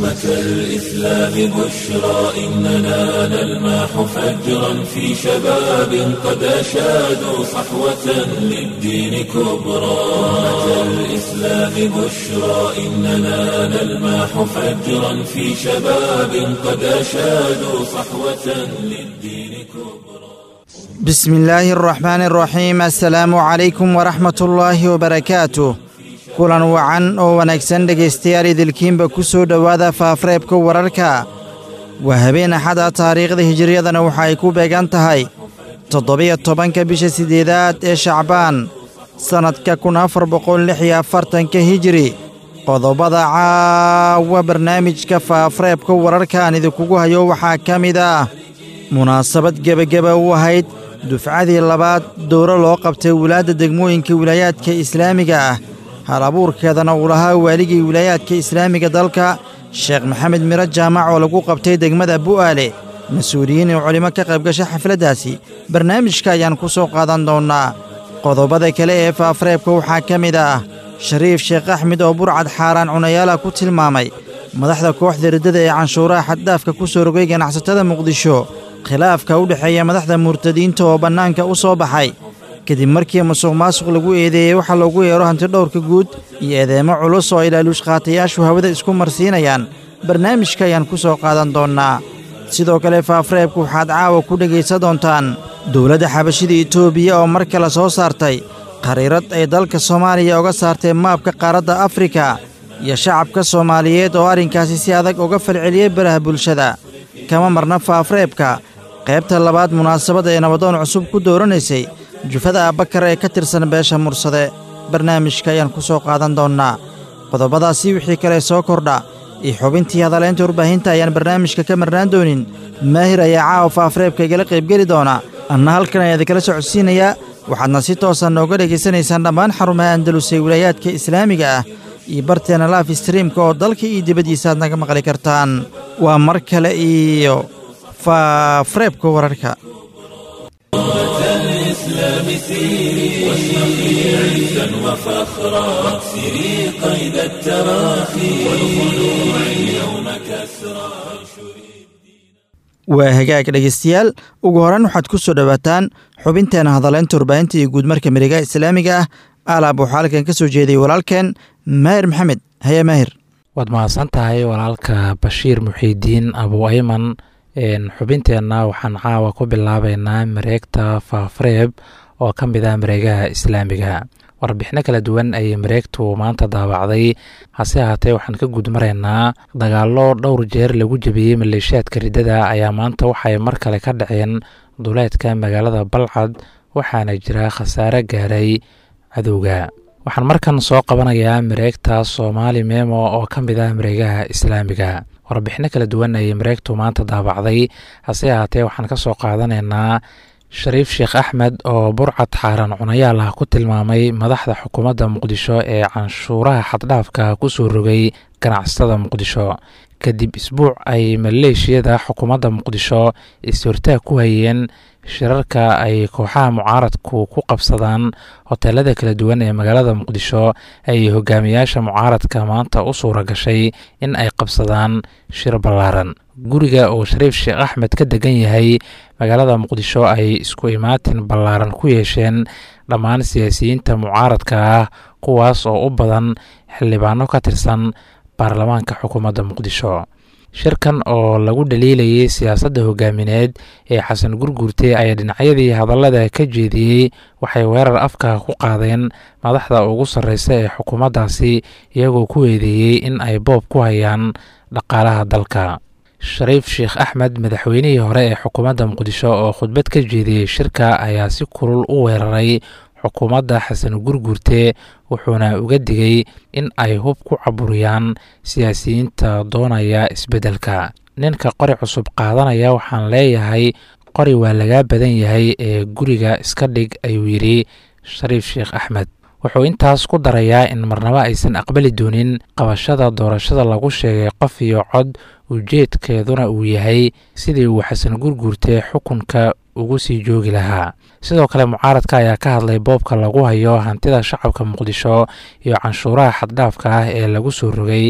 أمة الإسلام بشرى إننا نلمح فجرا في شباب قد أشادوا صحوة للدين كبرى أمة الإسلام بشرى إننا نلمح فجرا في شباب قد أشادوا صحوة للدين كبرى بسم الله الرحمن الرحيم السلaamu calaykum waraxmat ullaahi wabarakaatuh kulan wacan oo wanaagsan dhegaystayaal idilkiinba ku soo dhowaada faafreebka wararka waa habeen axada taariikhda hijiriyadana waxa ay ku beegan tahay toddobiyo tobanka bisha siddeedaad ee shacbaan sannadka kun afar boqol lix iyo afartanka hijiri qodobada caawa barnaamijka faafreebka wararka aan idinkugu hayo waxaa ka mid ah munaasabad gebageba u ahayd dufcadii labaad dowro loo qabtay wulaadda degmooyinka wilaayaadka islaamiga ah hal abuurkeedana uu lahaa waaligii wilaayaadka islaamiga dalka sheekh maxamed miro jaamac oo lagu qabtay degmada bu'aale mas-uuliyiin iyo culimo ka qaybgasha xafladdaasi barnaamijka ayaan ku soo qaadan doonnaa qodobada kale ee faafreebka waxaa ka mid ah shariif sheekh axmed oo burcad xaaraan cunayaala ku tilmaamay madaxda kooxda riddada ee canshuuraha xaddhaafka ku soo rogay ganacsatada muqdisho khilaafka u dhexeeya madaxda murtadiinta oo bannaanka u soo baxay kadib markii musuq maasuq lagu eedeeyey waxaa loogu yeero hantidhowrka guud iyo eedeemo culus oo ilaaluushqaatayaashu hawada isku marsiinayaan barnaamijka ayaan ku soo qaadan doonnaa sidoo kale faafreebku waxaad caawa ku dhegaysan doontaan dowladda xabashida etoobiya oo mar kale soo saartay khariirad ay dalka soomaaliya uga saartay maabka qaaradda afrika iyo shacabka soomaaliyeed oo arrinkaasi si adag uga falceliyey baraha bulshada kama marna faafreebka qaybta labaad munaasabad ay nabadoon cusub ku dooranaysay jufada abbakar ee ka tirsan beesha mursade barnaamijka ayaan ku soo qaadan doonnaa qodobadaasi wixii kale soo kordha iyo xubintii hadaleynta warbaahinta ayaan barnaamijka ka marnaan doonin maahir ayaa caawa faafreebka igala qaybgeli doona anna halkan ayaan idinkala socodsiinayaa waxaadna si toosa nooga dhegaysanaysaan dhammaan xarumaha andalus ee wilaayaadka islaamiga ah iyo barteena laaf streamka oo dalka iyo dibaddiisa aad naga maqli kartaan waa mar kale iyo faafreebka wararka الإسلام سيري واشرقي عزا وفخرا واكسري قيد التراخي والخلوع اليوم كسرى waa hagaag dhegaystayaal ugu horreyn waxaad ku soo dhowaataan xubinteena hadaleynta warbaahinta iyo guudmarka mihigaha islaamiga ah alaab waxaa halkan ka soo jeeday walaalkeen maahir maxamed haya maahir waad mahadsan tahay walaalka bashiir muxiidiin abu ayman xubinteenna waxaan caawa ku bilaabeynaa mareegta faafreeb oo ka mid ah mareegaha islaamiga warbixino kala duwan ayay mareegtu maanta daabacday hase ahaatee waxaan ka gudmaraynaa dagaallo dhowr jeer lagu jebiyey maleeshiyaadka riddada ayaa maanta waxay mar kale ka dhaceen duleedka magaalada balcad waxaana jira khasaare gaaray cadowga waxaan markan soo qabanayaa mareegta soomaali memo oo ka mid ah mareegaha islaamiga warbixino kala duwan ayay mareegtu maanta daabacday hase ahaatee waxaan ka soo qaadanaynaa shariif sheekh axmed oo burcad xaaraan cunayaal ah ku tilmaamay madaxda xukuumadda muqdisho ee canshuuraha xaddhaafka ku soo rogay ganacsatada muqdisho kadib isbuuc ay maleeshiyada xukuumadda muqdisho is-hortaag ku hayeen shirarka ay kooxaha mucaaradku ku qabsadaan hoteelada kala duwan ee magaalada muqdisho ay hogaamiyaasha mucaaradka maanta u suura gashay in ay qabsadaan shir ballaaran guriga oo shariif sheekh axmed ka degan yahay magaalada muqdisho ay isku imaatin ballaaran ku yeesheen dhammaan siyaasiyiinta mucaaradka ah kuwaas oo u badan xildhibaano ka tirsan baarlamaanka xukuumadda muqdisho shirkan oo lagu dhaliilayay siyaasadda hogaamineed ee xasan gurguurte ayaa dhinacyadii hadallada ka jeediyey waxay weerar afka ku qaadeen madaxda ugu sarreysa ee xukuumaddaasi iyagoo ku eedeeyey in ay boob ku hayaan dhaqaalaha dalka shariif sheekh axmed madaxweynihii hore ee xukuumadda muqdisho oo khudbad ka jeediyey shirka ayaa si kulul u weeraray xukuumadda xasan gurguurte wuxuuna uga digay in ay hub ku caburiyaan siyaasiyiinta doonaya isbeddelka ninka qori cusub qaadanaya waxaan leeyahay qori waa lagaa badan yahay ee guriga iska dhig ayuu yidhi shariif sheekh axmed wuxuu intaas ku darayaa in marnabo aysan aqbali doonin qabashada doorashada lagu sheegay qof iyo cod ujeedkeeduna uu yahay sidii uu xasan gurguurte xukunka ugu sii joogi lahaa sidoo kale mucaaradka ayaa ka hadlay boobka lagu hayo hantida shacabka muqdisho iyo canshuuraha xaddhaafka ah ee lagu soo rogay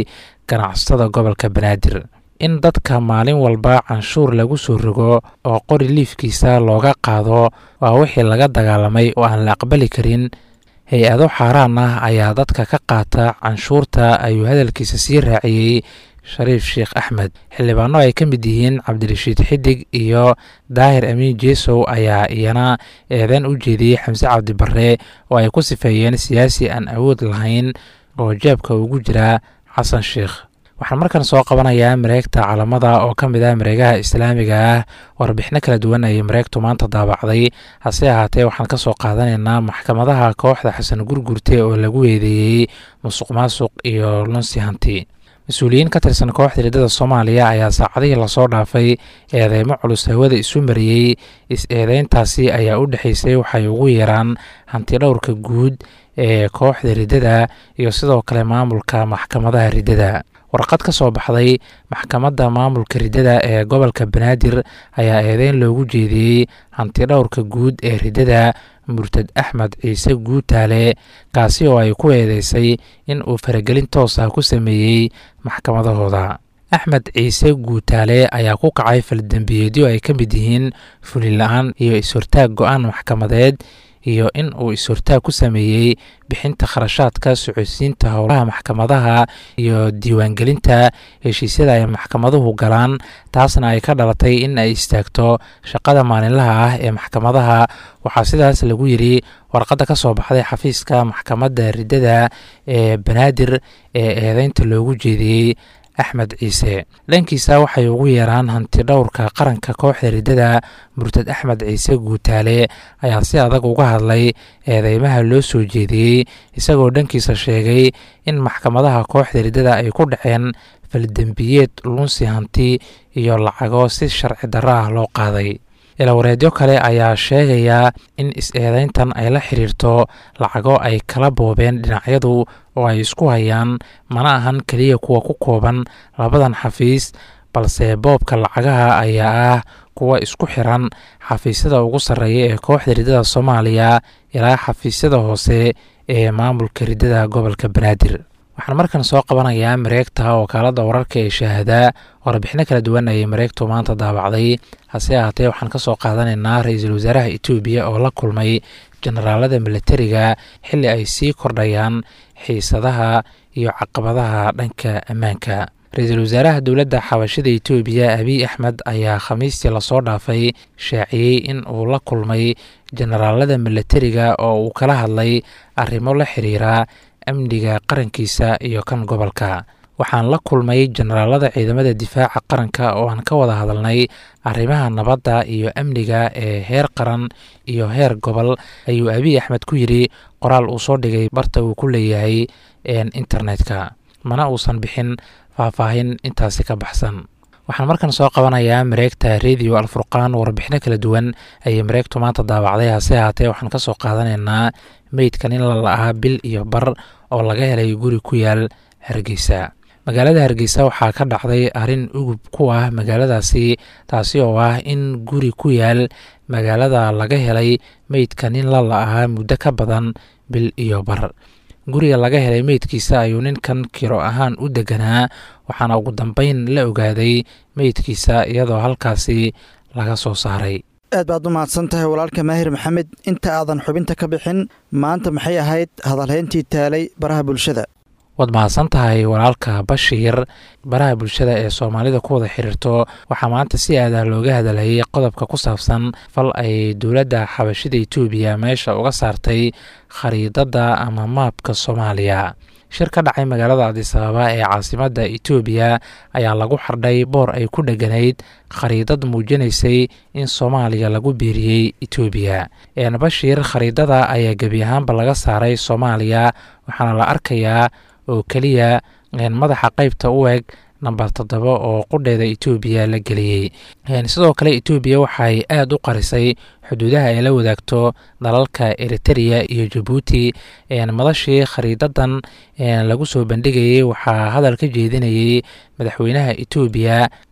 ganacsatada gobolka banaadir in dadka maalin walba canshuur lagu soo rogo oo qori liifkiisa looga qaado waa wixii laga dagaalamay oo aan la aqbali karin hay-ado xaaraan ah ayaa dadka ka qaata canshuurta ayuu hadalkiisa sii raaciyey shariif sheekh axmed xildhibaano ay ka mid yihiin cabdirashiid xidig iyo daahir amiin jeesow ayaa iyana eedeyn u jeediyey xamse cabdi barre oo ay ku sifeeyeen siyaasi aan awood lahayn oo jeebka ugu jira xasan sheekh waxaan markan soo qabanayaa mareegta calamada oo ka mid ah mareegaha islaamiga ah warbixino kala duwan ayay mareegtu maanta daabacday hase ahaatee waxaan ka soo qaadanaynaa maxkamadaha kooxda xasan gurgurte oo lagu eedeeyey musuq maasuq iyo lunsi hanti mas-uuliyiin ka tirsan kooxda riddada soomaaliya ayaa saacadihii lasoo dhaafay eedeymo culus hawada isu mariyey is-eedeyntaasi ayaa u dhexeysay waxay ugu yeeraan hanti dhowrka guud ee kooxda riddada iyo sidoo kale maamulka maxkamadaha riddada warqad ka soo baxday maxkamadda maamulka riddada ee gobolka banaadir ayaa eedeyn loogu jeediyey hanti dhowrka guud ee riddada murtad axmed ciise guutaale kaasi oo ay ku eedeysay in uu faragelin toos ah ku sameeyey maxkamadahooda axmed ciise guutaale ayaa ku kacay faldembiyeedyo ay ka mid yihiin fulila-aan iyo is-hortaag go-aan maxkamadeed iyo in uu is-hortaag ku sameeyey bixinta kharashaadka socodsiinta howlaha maxkamadaha iyo diiwaangelinta heshiisyada ay maxkamaduhu galaan taasna ay ka dhalatay in ay istaagto shaqada maalinlaha ah ee maxkamadaha waxaa sidaas lagu yiri warqadda ka soo baxday xafiiska maxkamadda riddada ee banaadir ee eedeynta loogu jeediyey axmed ciise dhankiisa waxay ugu yeeraan hanti dhowrka qaranka kooxda riddada murtad axmed ciise guutaale ayaa si adag uga hadlay eedeymaha loo soo jeediyey isagoo dhankiisa sheegay in maxkamadaha kooxda riddada ay ku dhaceen faldembiyeed lunsi hanti iyo lacago si sharci darro ah loo qaaday ilawareedyo kale ayaa sheegaya in is-eedeyntan ay la xiriirto lacago ay kala boobeen dhinacyadu oo ay isku hayaan mana ahan keliya kuwa ku kooban labadan xafiis balse boobka lacagaha ayaa ah kuwa isku xiran xafiisyada ugu sarreeya ee kooxda riddada soomaaliya ilaa xafiisyada hoose ee maamulka riddada gobolka banaadir waxaan markan soo qabanayaa mareegta wakaalada wararka ee shaahadaa warbixino kala duwan ayay mareegtu maanta daabacday hase ahaatee waxaan ka soo qaadanaynaa ra-iisul wasaaraha etoobiya oo la kulmay generaalada milatariga xilli ay sii kordhayaan xiisadaha iyo caqabadaha dhanka ammaanka ra-iisul wasaaraha dowladda xabashida etoobiya abiy axmed ayaa khamiistii lasoo dhaafay shaaciyey in uu la kulmay generaalada milatariga oo uu kala hadlay arrimo la xiriira amniga qarankiisa iyo kan gobolka waxaan la kulmay generaalada ciidamada difaaca qaranka oo aan ka wada hadalnay arrimaha nabadda iyo amniga ee heer qaran iyo heer gobol ayuu abiy axmed ku yidri qoraal uu soo dhigay barta uu ku leeyahay internetka mana uusan bixin faahfaahin intaasi ka baxsan waxaan markan soo qabanayaa mareegta radio alfurqaan warbixino kala duwan ayay mareegtu maanta daawacday hase ahaatee waxaan ka soo qaadanaynaa meydkan in la la-aa bil iyo bar oo laga helay guri ku yaal hargeysa magaalada hargeysa waxaa ka dhacday arrin ugub ku ah magaaladaasi taasi oo ah in guri ku yaal magaalada laga helay meydkan in la la-aa muddo ka badan bil iyo bar guriga laga helay meydkiisa ayuu ninkan kiro ahaan u deganaa waxaana ugu dambeyn la ogaaday meydkiisa iyadoo halkaasi laga soo saaray aad baad u mahadsan tahay walaalka maahir maxamed inta aadan xubinta ka bixin maanta maxay ahayd hadalhayntii taalay baraha bulshada waad mahadsan tahay walaalka bashiir baraha bulshada ee soomaalida ku wada xiriirto waxaa maanta si aadah looga hadalhayay qodobka ku saabsan fal ay dowladda xabashida etoobiya meesha uga saartay khariidadda ama maabka soomaaliya shir ka dhacay magaalada adisababa ee caasimadda etoobiya ayaa lagu xardhay boor ay ku dheganayd khariidad muujinaysay in soomaaliya lagu biiriyey etoobiya bashiir khariidada ayaa gebi ahaanba laga saaray soomaaliya waxaana la arkayaa oo keliya madaxa qeybta u eg namber toddoba oo qudheeda etoobiya la geliyey sidoo kale etoobiya waxay aada u qarisay xuduudaha ay la wadaagto dalalka eritereya iyo jabuuti madashii khariidadan lagu soo bandhigayey waxaa hadal ka jeedinayey madaxweynaha etoobiya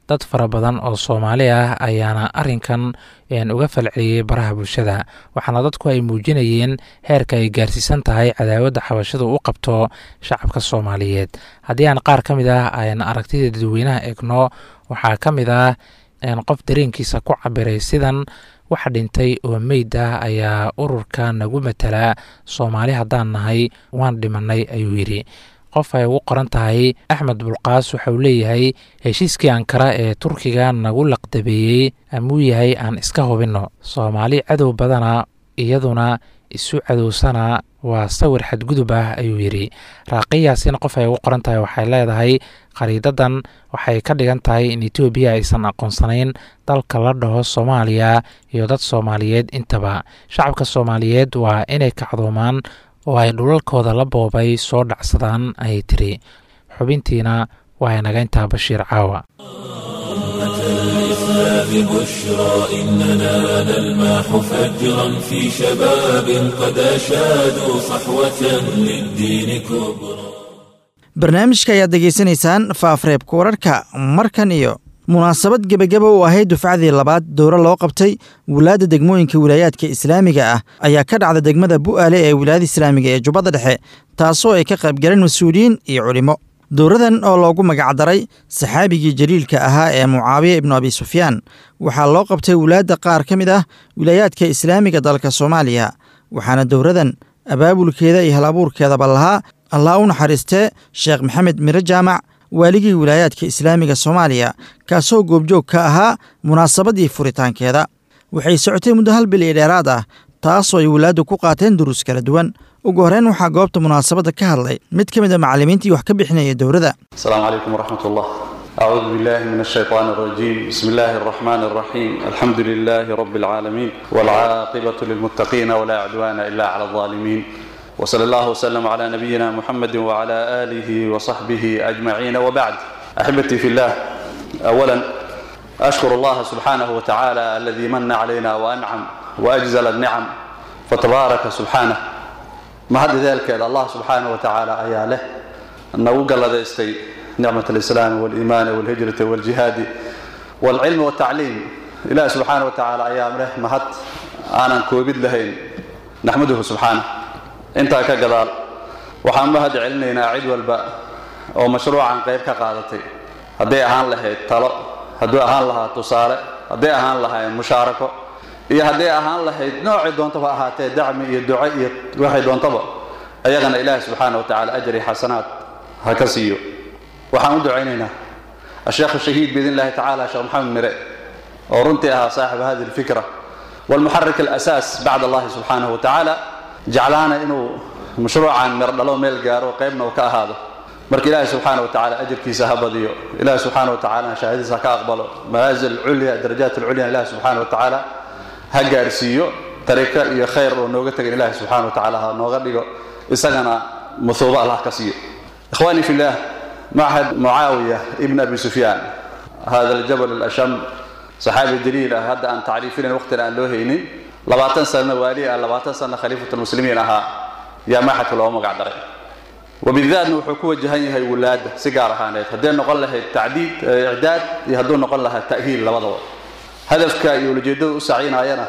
dad fara badan oo soomaali ah ayaana arrinkan uga falceliyey baraha bulshada waxaana dadku ay muujinayeen heerka ay gaarsiisan tahay cadaawadda xabashadu u qabto shacabka soomaaliyeed haddii aan qaar ka mid ah aan aragtida dadweynaha eegno waxaa ka mid ah qof dareenkiisa ku cabiray sidan waxa dhintay oo meyd ah ayaa ururka nagu matalaa soomaali haddaan nahay waan dhimanay ayuu yidhi qof ay ugu qoran tahay axmed bulqaas waxauu leeyahay heshiiskii ankara ee turkiga nagu laqdabeeyey amuu yahay aan iska hubinno soomaali cadow badana iyaduna isu cadowsana waa sawir xadgudub ah ayuu yidhi raaqiyaasina qof ay ugu qoran tahay waxay leedahay khariidadan waxay ka dhigan tahay in etoobiya aysan aqoonsanayn dalka la dhaho soomaaliya iyo dad soomaaliyeed intaba shacabka soomaaliyeed waa inay kacdoomaan oo ay dhulalkooda la boobay soo dhacsadaan ayay tiri xubintiina waa inaga intaa bashiir caawa الإسلام بشرى إننا نلمح فجرا في شباب قد أشادوا صحوة للدين كبرى barnaamijka ayaad degeysanaysaan faafreebka wararka markan iyo munaasabad gebageba u ahayd dufcadii labaad dowro loo qabtay wilaadda degmooyinka wilaayaadka islaamiga ah ayaa ka dhacda degmada bu'aale ee wilaayada islaamiga ee jubbadda dhexe taasoo ay ka qaybgaleen mas-uuliyiin iyo culimmo dowradan oo loogu magacdaray saxaabigii jaliilka ahaa ee mucaawiya ibnu abi sufyaan waxaa loo qabtay wilaadda qaar ka mid ah wilaayaadka islaamiga dalka soomaaliya waxaana dowradan abaabulkeeda iyo hal abuurkeedaba lahaa allah u naxariistee sheekh maxamed miro jaamac waaligii wilaayaadka islaamiga soomaaliya kaasoo goobjoog ka ahaa munaasabadii furitaankeeda waxay socotay muddo hal bil iyo dheeraad ah taasoo ay wilaaddu ku qaateen duruus kala duwan ugu horreyn waxaa goobta munaasabadda ka hadlay mid ka mid a macallimiintii wax ka bixinaya dowladda السلام عليكم ورحمة الله أعوذ بالله من الشيطان الرجيم بسم الله الرحمن الرحيم الحمد لله رب العالمين والعاقبة للمتقين ولا عدوان إلا على الظالمين وصلى الله وسلم على نبينا محمد وعلى آله وصحبه أجمعين وبعد أحبتي في الله أولا أشكر الله سبحانه وتعالى الذي من علينا وأنعم وأجزل النعم فتبارك سبحانه ما هذا ذلك الله سبحانه وتعالى أياله أنه قال استي نعمة الإسلام والإيمان والهجرة والجهاد والعلم والتعليم إله سبحانه وتعالى أيام له مهد أنا كوبد لهين نحمده سبحانه انت كقدال waxaan mahad celinaynaa cid walba oo mashruucan qayb ka qaadatay hadday ahaan lahayd talo hadduu ahaan lahaa tusaale hadday ahaan lahayd mushaarako iyo hadday ahaan lahayd noocii doontaba ahaatee dacmi iyo duco iyo waxay doontaba ayagana ilaahi subxaana wa tacaala ajri xasanaad ha ka siiyo waxaan u ducaynaynaa الشيخ الشهيد بإذن الله تعالى شيخ محمد مرئ ورنتها صاحب هذه الفكرة والمحرك الأساس بعد الله سبحانه وتعالى جعلانا إنه مشروعا مردلو ميل قارو قيبنا وكا هذا مرك إلهي سبحانه وتعالى أجر كيسا هبضيو إلهي سبحانه وتعالى شهادة كأقبله منازل العليا درجات العليا إلهي سبحانه وتعالى هقارسيو طريقة يا خير ونوغتك إلهي سبحانه وتعالى نوغدقو إساقنا مثوبة الله كسيو إخواني في الله معهد معاوية ابن أبي سفيان هذا الجبل الأشم صحابي دليل هذا أن تعريفين وقت الآن لوهيني لباتن سنة والي لباتن سنة خليفة المسلمين أها يا محت لو مقعدر وبالذات نوحو كو جهني هي ولاد سيجار هانيت هدين نقول لها التعديد إعداد يهدون نقول لها التأهيل لبضوا هدفك يولجيدو سعينا أينا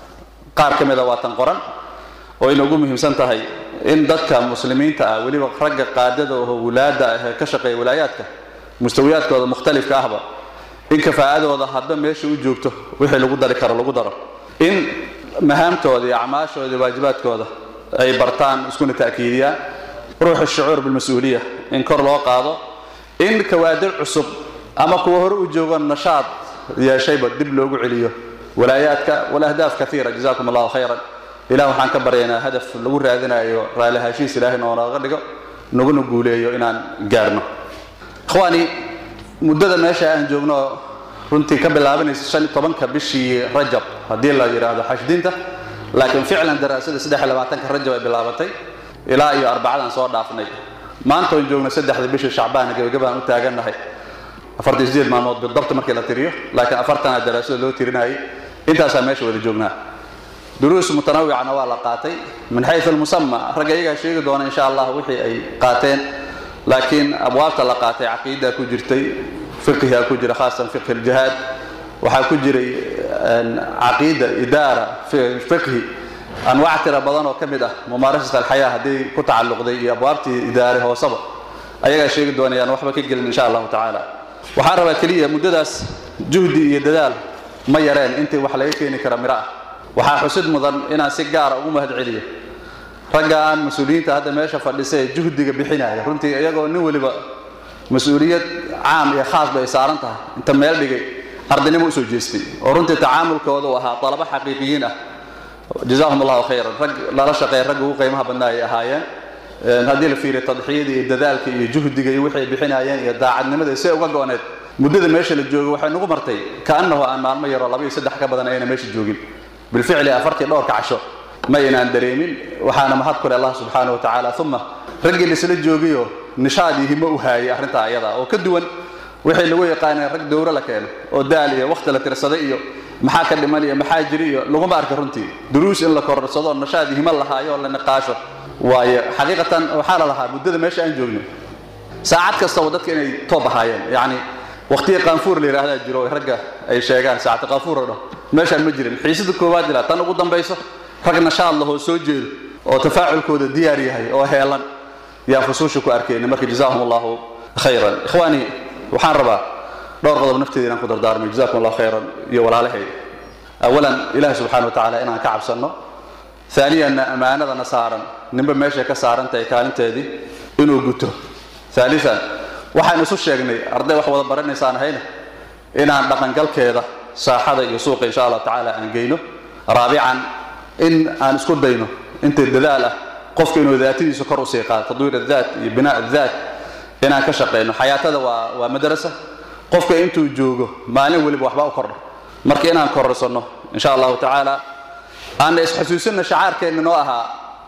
قار كمذا واتن قرن وإنه قوم مهمسان تهي in dadka muslimiinta ah weliba ragga qaadada oo wulaada ah ka shaqeeya wilaayaadka mustawiyaadkooda mukhtalifka ahba in kafaa'adooda hadba meesha u joogto wixii lagu dari karo lagu daro in mahaamtooda iyo acmaashooda iyo waajibaadkooda ay bartaan iskuna ta'kiidiyaan ruuxu shucuur bilmas-uuliya in kor loo qaado in kawaadir cusub ama kuwa hore u joogo nashaad yeeshayba dib loogu celiyo walaayaadka walahdaaf kaiira jazakum allahu khayran ilaah waxaan ka baryaynaa hadaf lagu raadinayo raalli haashiis ilaahay noonaga dhigo naguna guuleeyo inaan gaarno ikhwaani muddada meesha aan joogno runtii ka bilaabanaysa shan iyo tobanka bishii rajab haddii la yidhaahdo xashdinta laakiin ficlan daraasada saddex iyo labaatanka rajab ay bilaabatay ilaa iyo arbacadan soo dhaafnay maanta oon joogno saddexda bishii shacbaan gebagabaan u taagannahay afartan sideed maalmood bidabta markii la tiriyo laakiin afartana daraasada loo tirinayay intaasaa meesha wada joognaa دروس متنوعة waa la qaatay من حيث المسمى ragga iyagaa sheegi doona insha allah wixii ay qaateen laakiin abwaabta la qaatay caqiida ku jirtay fiqhiga ku jira khaasan fiqhi aljihaad waxaa ku jiray caqiida idaara fiqhi anwaac tira badan oo ka mid ah mumaarasat alxayaa haddii ku tacalluqday iyo abwaabtii idaare hoosaba ayagaa sheegi doonayaan waxba ka gelin insha allahu tacaala waxaan rabaa keliya muddadaas juhdi iyo dadaal ma yareen intii wax laga keeni kara miro ah waxaa xusid mudan inaan si gaara ugu mahad celiyo raggaan mas-uuliyiinta hadda meesha fadhisa ee juhdiga bixinaya runtii iyagoo nin weliba mas-uuliyad caam iyo khaasba ay saaran tahay inta meel dhigay ardaynimo usoo jeestay oo runtii tacaamulkooda uu ahaa dalabo xaqiiqiyiin ah jazaahum allahu khayran rag lala shaqeeya ragga ugu qiimaha badnaa ay ahaayeen haddii la fiiriyo tadxiyada iyo dadaalka iyo juhdiga iyo wixii ay bixinayeen iyo daacadnimada see uga go-need muddada meesha la joogo waxay nagu martay kaannahu aan maalmo yaroo laba iyo saddex ka badan ayna meesha joogin bilficli afartii dhowrka casho ma aynaan dareemin waxaana mahad kule allah subxaana wa tacaala uma raggii laisla joogiyo nishaad iyo himo u haayay arrintaa ayada oo ka duwan wixii lagu yaqaaneen rag dowro la keeno oo daal iyo wakhti la tirsaday iyo maxaa ka dhiman iyo maxaa jiri iyo laguma arka runtii duruus in la korarsado nashaad iyo himo lahaayo oo la niqaasho waayo xaqiiqatan waxaa la lahaa muddada meesha aan joogno saacad kastaba dadka inay toob ahaayeen yacni waqtiga qaanfuur la yidhaahdaa jiro oo ragga ay sheegaan saacata qaanfuur oo dhan meeshaan ma jirin xiisada koowaad ilaa tan ugu dambayso rag nashaad lahoo soo jeedo oo tafaaculkooda diyaar yahay oo heelan yaan fusuusha ku arkayna marka jazaahum allahu khayran ikhwaani waxaan rabaa dhowr qodob nafteeda inaan ku dardaarmay jazakum allahu khayran iyo walaalahay awalan ilahi subxana wa tacaala inaan ka cabsanno aaniyanna ammaanadana saaran ninba meeshay ka saaran tahay kaalinteedii inuu guto aalian waxaan isu sheegnay arday wax wada baranaysaan ahayna inaan dhaqangalkeeda saaxada iyo suuqa insha allahu tacaala aan geyno raabican in aan isku dayno inta dadaal ah qofka inuu daatadiisa kor usii qaado tadwiir adaat iyo binaa adaat inaan ka shaqayno xayaatada waa waa madrasa qofka intuu joogo maalin weliba waxba u kordha marka inaan kororsanno insha allahu tacaala aana isxasuusinna shacaarkeenna noo ahaa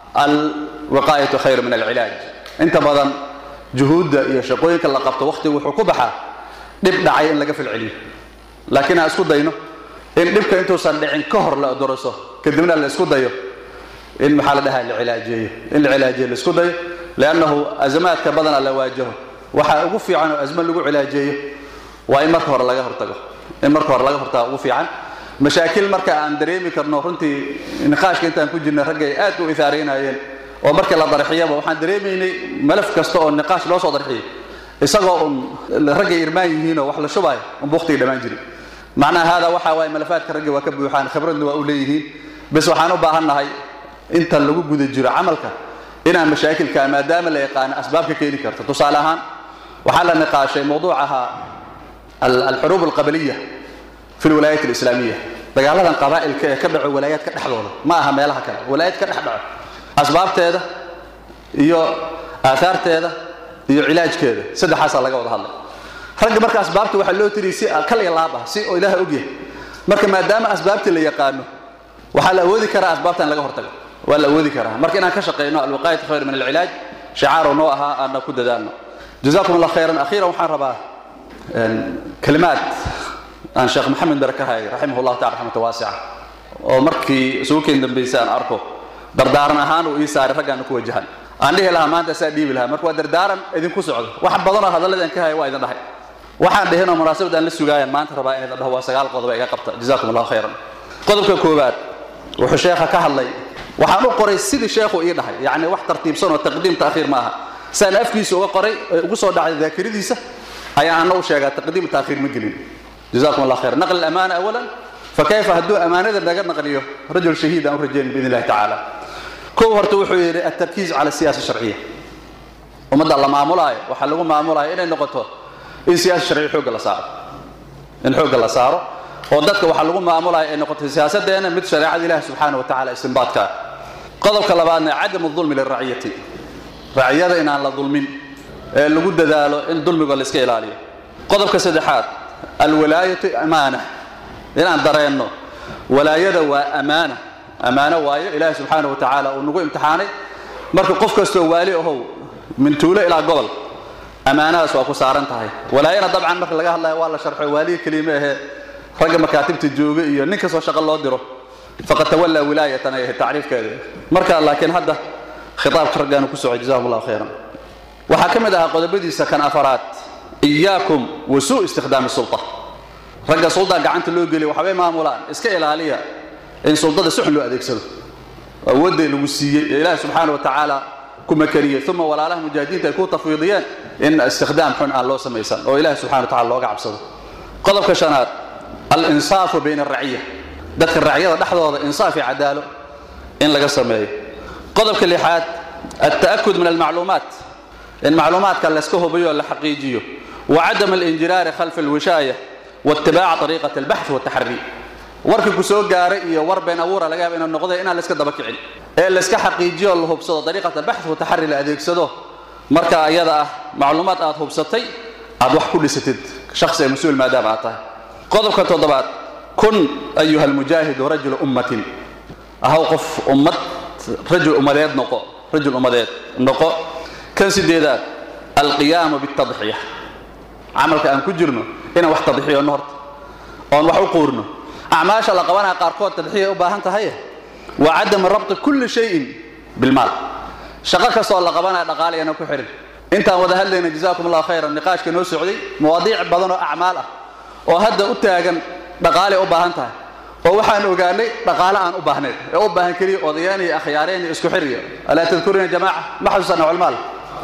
alwiqaayatu khayr min alcilaaj inta badan juhuudda iyo shaqooyinka la qabto wakhtiga wuxuu ku baxaa dhib dhacay in laga falceliyo laakiin aan isku dayno in dhibka intuusan dhicin ka hor la doroso kadibna la isku dayo in maxaa la dhahaa la cilaajeeyo in la cilaajeeyo la isku dayo liannahu azamaadka badana la waajaho waxaa ugu fiican oo azma lagu cilaajeeyo waa in marka hore laga hortago in marka hore laga hortago ugu fiican mashaakil marka aan dareemi karno runtii niqaashka intaan ku jirnay ragga ay aad u ihaaraynayeen oo markii la darxiyaba waxaan dareemaynay malaf kasta oo niqaash loo soo darxiyay isagoo un raggay irmaan yihiinoo wax la shubaayo unba waqtigii dhammaan jiray macnaha haadaa waxa waaye malafaadka ragga waa ka buuxaan khibradna waa u leeyihiin bes waxaan u baahan nahay inta lagu guda jiro camalka inaan mashaakilka maadaama la yaqaano asbaabka keeni karta tusaale ahaan waxaa la niqaashay mawduuc ahaa alxuruub alqabaliya fi lwalaayat alislaamiya dagaaladan qabaa'ilka ee ka dhaco walaayaadka dhexdooda ma aha meelaha kale walaayad ka dhex dhaco asbaabteeda iyo aahaarteeda iyo cilaajkeeda saddexaasaa laga wada hadlay ragga marka asbaabta waxaa loo tiriy si kal iyo laab ah si oo ilaaha ogyahay marka maadaama asbaabtii la yaqaano waxaa la awoodi karaa asbaabta in laga hortago waa la awoodi karaa marka inaan ka shaqayno alwiqaayatu khayr min alcilaaj shicaarow noo ahaa aana ku dadaalno jazakum allah khayran akhiiran waxaan rabaa kalimaad aan sheekh maxamed bare ka hayay raximah llahu tacala raxmata waasica oo markii isugu keen dambaysay aan arko dardaaran ahaan uu ii saaray raggaana ku wajahan aan dhihi lahaa maanta saa dhiibi lahaa marka waa dardaaran idinku socdo wax badanoo hadalladaan ka haya waa idin dhahay waxaan dhihinoo munaasabad aan la sugaayaan maanta rabaa in idin dhaho waa sagaal qodob iga qabta jazakum allahu khayran qodobka koowaad wuxuu sheekha ka hadlay waxaan u qoray sidii sheekhu ii dhahay yacni wax tartiibsan oo taqdiim taakhiir ma aha saan afkiisa uga qoray ee ugu soo dhacday daakiradiisa ayaa ana u sheegaa taqdiim taakhiir ma gelin jazakum allah khayran naqli alamaana awalan fakayfa hadduu amaanada naga naqliyo rajul shahiid aan u rajayn biidn illahi tacaala kow horta wuxuu yidhi altarkiiz cala siyaasa sharciya ummadda la maamulaayo waxaa lagu maamulaayo inay noqoto in siyaasa sharciya xoogga la saaro in xoogga la saaro oo dadka waxaa lagu maamulaya ay noqoto siyaasaddeena mid shareecada ilahi subxaana wa tacala istinbaadkaa qodobka labaadna cadamu dulmi liraciyati raciyada inaan la dulmin ee lagu dadaalo in dulmiga la iska ilaaliyo qodobka saddexaad alwalaayatu amaana inaan dareenno walaayada waa amaana ammaano waayo ilaahi subxaana wa tacaala uu nagu imtixaanay marka qof kastoo waali ahow min tuulo ilaa gobol ammaanadaas waa ku saaran tahay walaayana dabcan marka laga hadlayo waa la sharxo waaliga kelima ahee ragga makaatibta jooga iyo nin kastoo shaqo loo diro faqad tawallaa wilaayatan ay ahayd tacriifkeeda marka laakiin hadda khitaabka raggaanu ku socay jazahum allahu khayran waxaa ka mid ahaa qodobadiisa kan afaraad iyaakum wa suu istikhdaami sulta ragga sulda gacanta loo geliya waxbay maamulaan iska ilaaliya in suldada si xun loo adeegsado awoodday lagu siiyey ee ilaahi subxaana wa tacaala ku makariyey uma walaalaha mujaahidiinta ay ku tafwiidiyeen in istikhdaam xun aan loo samaysan oo ilahi subxana wa tacala looga cabsado qodobka shanaad alinsaafu bayna araciya dadka racyada dhexdooda insaaf iyo cadaalo in laga sameeyo qodobka lixaad alta'akud min almacluumaat in macluumaadka layska hubiyo la xaqiijiyo wacadam alinjiraari khalfa alwishaaya waitibaaca ariiqat albaxth wataxari warkii ku soo gaaray iyo war been abuura laga yaaba inuu noqday inaan layska daba kicin ee layska xaqiijiyo la hubsado dariiqat albaxth wataxari la adeegsado marka ayada ah macluumaad aad hubsatay aad wax ku dhisatid shakhsi ee mas-uul maadaama aad tahay qodobka toddobaad kun ayuha almujaahidu rajula ummatin ahaw qof ummad rajul ummadeed noqo rajul ummadeed noqo kan sideedaad alqiyaamu bitadxiya camalka aan ku jirno inaan wax tadxiyonno horta oon wax u quurno acmaasha la qabanaya qaarkood tadxiya u baahan tahay waa cadama rabti kulli shayin bilmaal shaqo kastoo la qabanaya dhaqaaliyana ku xihin intaan wada hadlayna jazaakum allah khayran niqaashka noo socday mawaadiic badan oo acmaal ah oo hadda u taagan dhaqaalay u baahan tahay oo waxaan ogaanay dhaqaale aan u baahnayn ee u baahan keliya odayaan iyo akhyaareen iyo isku xiriya alaa tadkurina jamaaca ma xasuusanna culmaal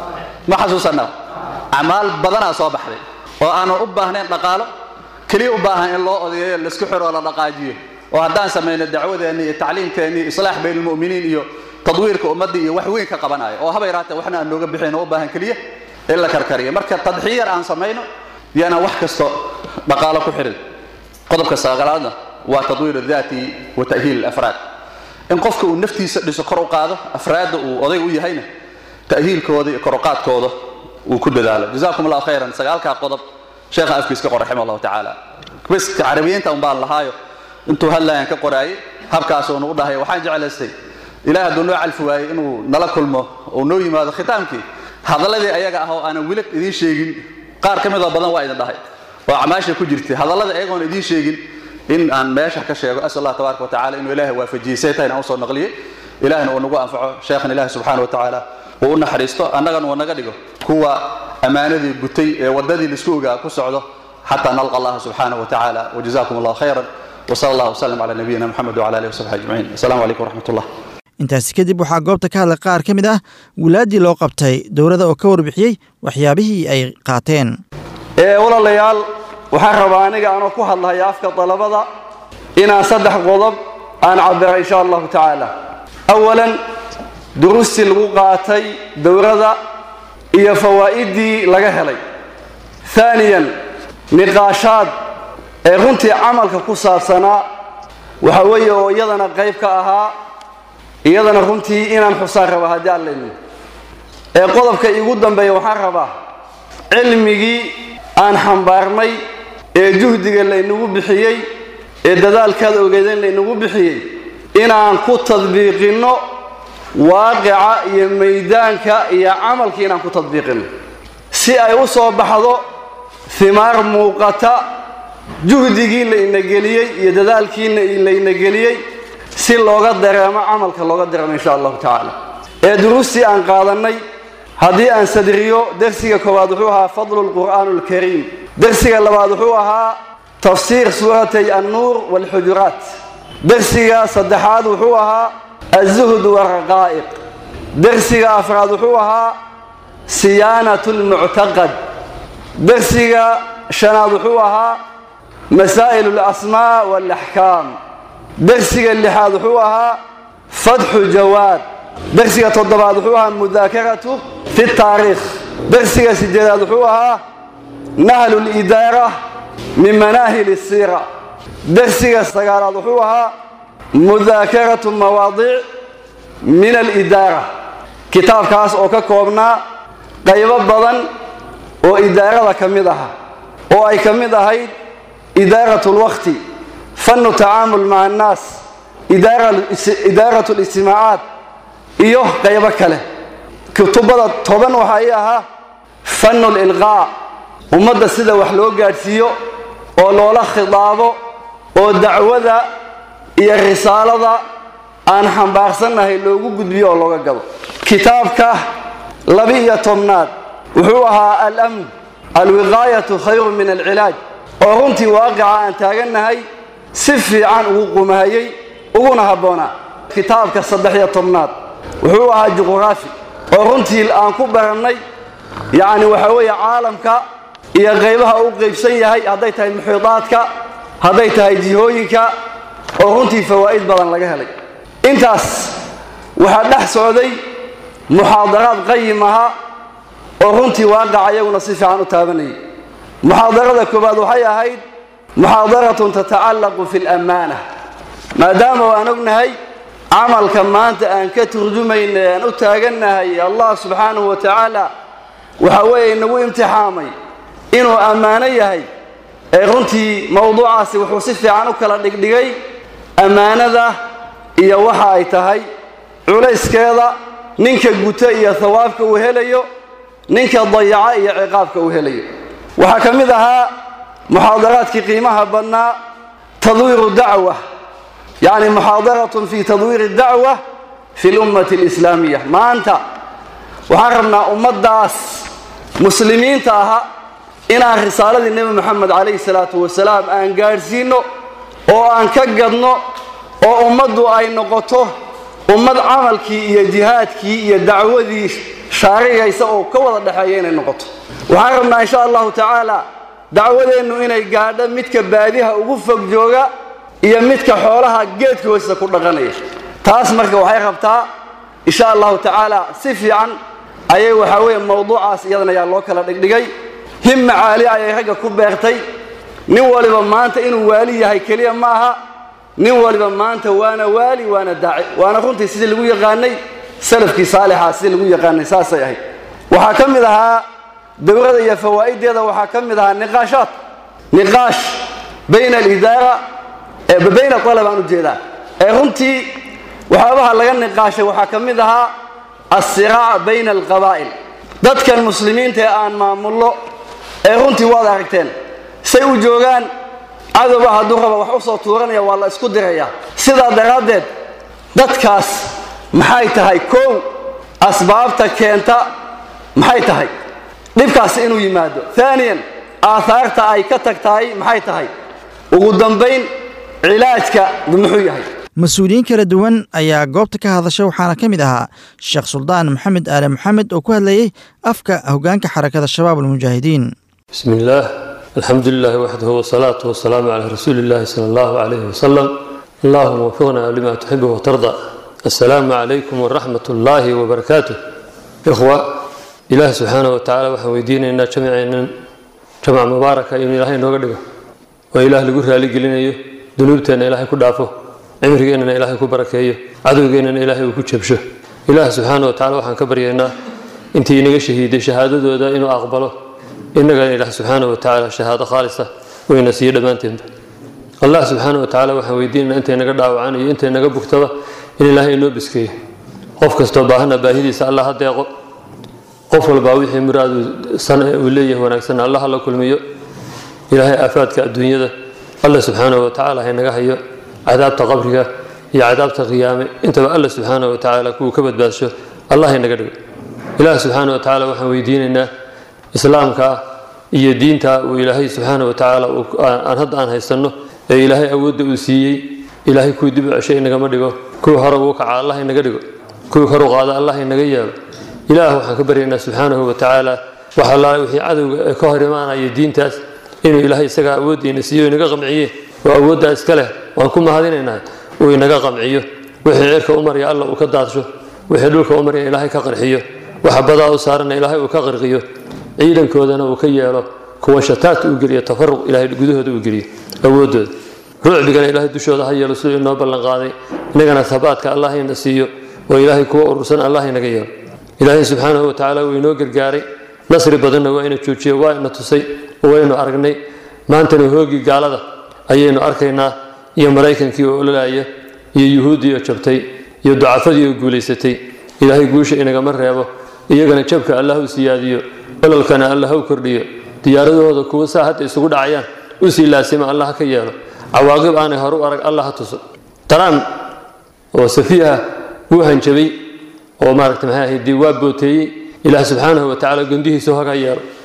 ma xasuusanna acmaal badanaa soo baxday oo aanan u baahnayn dhaqaalo keliya u baahan in loo odayeeyo laisku xiro oo la dhaqaajiyo oo haddaan samayno dacwadeenni iyo tacliimkeenni islaax bayn almu'miniin iyo tadwiirka ummadda iyo wax weyn ka qabanayo oo haba yaraatee waxna aan nooga bixin oo u baahan keliya in la karkariyo marka tadxiyar aan samayno yaanaan wax kasto dhaqaalo ku xirin qodobka saaqalaadna waa tadwiir daati wa ta'hiil alafraad in qofka uu naftiisa dhiso kor u qaado afraadda uu odayg u yahayna ta'hiilkooda iyo koruqaadkooda uu ku dadaalo jazakum allahu khayran sagaalkaa qodob sheekha afkiis ka qor raximah allahu tacaala bas carabiyiinta un baan lahaayo intuu hadlayaan ka qoraayay habkaasuu nagu dhahay waxaan jeclaystay ilaah hadduu noo calfi waayey inuu nala kulmo uu noo yimaado khitaamkii hadalladii ayaga ah oo aanan weli idiin sheegin qaar ka midoo badan waa idin dhahay oo acmaasha ku jirtay hadallada ayagoon idiin sheegin in aan meesha ka sheego asal allah tabaaraka watacala inuu ilaahay waafajiyey say tahay inaan usoo naqliyey ilaahna uu nagu anfaco sheekhan ilaahi subxaana wa tacaala uu u naxariisto annagana uu naga dhigo kuwa ammaanadii gutay ee waddadii laisku ogaa ku socdo xataa nalqa allaha subxaana wa tacaala wajazakum allah khayran وصلى الله وسلم على نبينا محمد وعلى اله وصحبه اجمعين السلام عليكم ورحمه الله intaasi kadib waxaa goobta ka hadlay qaar ka mid ah wilaaddii loo qabtay dowladda oo ka warbixiyey waxyaabihii ay qaateen ee walaalayaal waxaan rabaa aniga anoo ku hadlahaya afka dalabada inaan saddex qodob aan cabira insha allahu tacaala awalan duruustii lagu qaatay dowladda iyo fawaa'idii laga helay haaniyan niqaashaad ee runtii camalka ku saabsanaa waxa weeye oo iyadana qayb ka ahaa iyadana runtii inaan xusaan raba haddii aan leedni ee qodobka iigu dambeeya waxaan rabaa cilmigii aan xambaarnay ee juhdiga laynagu bixiyey ee dadaalkaad ogeedeen laynagu bixiyey inaan ku tadbiiqinno waaqica iyo maydaanka iyo camalkii inaan ku tadbiiqinno si ay u soo baxdo himaar muuqata juhdigii layna geliyey iyo dadaalkiina layna geliyey si looga dareemo camalka looga dareemo insha allahu tacaala ee duruustii aan qaadannay haddii aan sadriyo dersiga koowaad wuxuu ahaa fadlu lqur'aan alkariim dersiga labaad wuxuu ahaa tafsiir suuratay annuur waalxujuraat dersiga saddexaad wuxuu ahaa azuhd waraqaa'iq dersiga afraad wuxuu ahaa siyaanat lmuctaqad dersiga shanaad wuxuu ahaa masaa'il alasmaa waalaxkaam dersiga lixaad wuxuu ahaa fatxu jawaad dersiga toddobaad wuxuu ahaa mudaakaratu fi taariikh dersiga sideedaad wuxuu ahaa nahlu lidaara min manaahil siira dersiga sagaalaad wuxuu ahaa mudaakaratu mawaadiic min alidaara kitaabkaas oo ka koobnaa qaybo badan oo idaarada ka mid aha oo ay ka mid ahayd idaarat lwaqti fannu tacaamul maca annaas idaarat lijtimaacaat iyo qaybo kale kutubada toban waxaa ii ahaa fannu lilqaa ummadda sida wax loo gaadhsiiyo oo loola khidaabo oo dacwada iyo risaalada aan xambaarsannahay loogu gudbiyo oo looga gado kitaabka laba-iyo tobnaad wuxuu ahaa alamn alwiqaayatu khayrun min alcilaaj oo runtii waaqica aan taagannahay si fiican ugu qumahayey uguna habboonaa kitaabka saddex iyo tobnaad wuxuu ahaa juquraafi oo runtii aan ku barannay yacni waxaa weeye caalamka iyo qaybaha u qaybsan yahay hadday tahay muxiidaadka hadday tahay jihooyinka oo runtii fawaa'id badan laga helay intaas waxaa dhex socday muxaadaraad qayim ahaa oo runtii waaqaca iyaguna si fiican u taabanayay muxaadarada koowaad waxay ahayd muxaadaratun tatacallaqu fi alammaana maadaama waan ognahay camalka maanta aan ka turjumayna aan u taagannahay allah subxaanahu wa tacaala waxa weeye inagu imtixaamay inuu ammaano yahay ee runtii mowduucaasi wuxuu si fiican u kala dhigdhigay ammaanada iyo waxa ay tahay culayskeeda ninka guta iyo hawaabka uu helayo ninka dayaca iyo ciqaabka uu helayo waxaa ka mid ahaa muxaadaraadkii qiimaha badnaa tadwiiru dacwa yacni muxaadaratun fi tadwiiri dacwa fi lummati alislaamiya maanta waxaan rabnaa ummaddaas muslimiinta aha inaan risaaladii nebi moxamed calayhi salaatu wasalaam aan gaadhsiinno oo aan ka gadno oo ummaddu ay noqoto ummad camalkii iyo jihaadkii iyo dacwadii shaarigaysa oo ka wada dhexeeya inay noqoto waxaan rabnaa insha allahu tacaala dacwadeennu inay gaadho midka baadiha ugu fog jooga iyo midka xoolaha geedka hoosisa ku dhaqanaya taas marka waxay rabtaa insha allahu tacaala si fiican ayay waxaa weeye mowduucaas iyadana ayaa loo kala dhigdhigay himma caali ayay ragga ku beertay nin waliba maanta inuu waali yahay keliya ma aha nin waliba maanta waana waali waana daaci waana runtii sidii lagu yaqaanay salafkii saalixaa sidii lagu yaqaanay saasay ahayd waxaa ka mid ahaa dowrada iyo fawaa'ideeda waxaa ka mid ahaa niqaashaad niqaash bayna alidaara bayna alab aan ujeedaa ee runtii waxyaabaha laga niqaashay waxaa ka mid ahaa alsiraac bayna alqabaa'il dadkan muslimiinta ee aan maamullo ee runtii waad aragteen say u joogaan cadowba hadduu raba wax u soo tuuranaya waa la isku dirayaa sidaa daraaddeed dadkaas maxay tahay kow asbaabta keenta maxay tahay dhibkaasi inuu yimaado aaniyan aahaarta ay ka tag tahay maxay tahay ugu dambayn cilaajka muxuu yahay mas-uuliyiin kala duwan ayaa goobta ka hadashay waxaana ka mid ahaa sheekh suldaan maxamed aale maxamed oo ku hadlayey afka hoggaanka xarakada shabaab almujaahidiin بسم الله الحمد لله وحده والصلاة والسلام على رسول الله صلى الله عليه وسلم اللهم وفقنا لما تحب وترضى السلام عليكم ورحمة الله وبركاته إخوة إله سبحانه وتعالى وحويدين إن جمعنا جمع مباركة إن إلهي نوغدقه وإله لقره لقلنا ذنوبتنا إلهي كدافه عمرنا إلهي كبركيه عدونا إلهي كجبشه إله سبحانه وتعالى وحن كبرينا انت إنك شهيد شهادة دا إنه أقبله innagana ilaah subxaana wa tacaala shahaado khaalisa wayna siiyo dhammaanteenba allah subxaana wa tacaala waxaan weydiinana intay naga dhaawacaan iyo intay naga bugtaba in ilaahay inoo biskeeyo qof kastoo baahana baahidiisa allah ha deeqo qof walbaa wixii muraadu san uu leeyahay wanaagsanna allah la kulmiyo ilaahay aafaadka adduunyada allah subxaana wa tacaala haynaga hayo cadaabta qabriga iyo cadaabta qiyaame intaba allah subxaana wa tacaala kuwuu ka badbaadsho allah haynaga dhigo ilaah subxaana wa tacaala waxaan weydiinaynaa islaamka iyo diinta uu ilaahay subxaana wa tacaala aan hadda aan haysanno ee ilaahay awoodda uu siiyey ilaahay kuwii dib u ceshay inagama dhigo kuwii hore uu kaca allah inaga dhigo kuwii kor u qaada allah inaga yeelo ilaah waxaan ka baryaynaa subxaanahu wa tacaala wax allaale wixii cadowga ka hor imaanaya diintaas inuu ilaahay isagaa awooddiina siiyo inaga qamciye oo awooddaa iska leh waan ku mahadinaynaa uu inaga qamciyo wixii cirka u marya alla uu ka daadsho wixii dhulka u marya ilaahay ka qarxiyo waxa badaa u saarana ilaahay uu ka qarqiyo ciidankoodana uu ka yeelo kuwa shataat uu geliyo tafaruq ilaahay gudahooda uu geliyo awoodooda rucbigana ilaahay dushooda ha yeelo siduu inoo ballan qaaday inagana habaadka allah ina siiyo oo ilaahay kuwa urursan allah inaga yeelo ilaahay subxaanahu wa tacaala wuu inoo gargaaray nasri badanna waa ina joojiye waa ina tusay waynu aragnay maantana hoogii gaalada ayaynu arkaynaa iyo maraykankii oo ololaaya iyo yuhuuddii oo jabtay iyo ducafadii oo guulaysatay ilaahay guusha inagama reebo iyagana jabka allah u siyaadiyo ololkana allah u kordhiyo diyaaradahooda kuwa saa hadda isugu dhacayaan u sii laasima allah ha ka yeelo cawaaqib aanay hore u arag allah ha tuso trump oo safiiha wuu hanjabay oo maaragta maxay ahayd dee waa booteeyey ilaah subxaanahu wa tacaala gondihiisu haga yeelo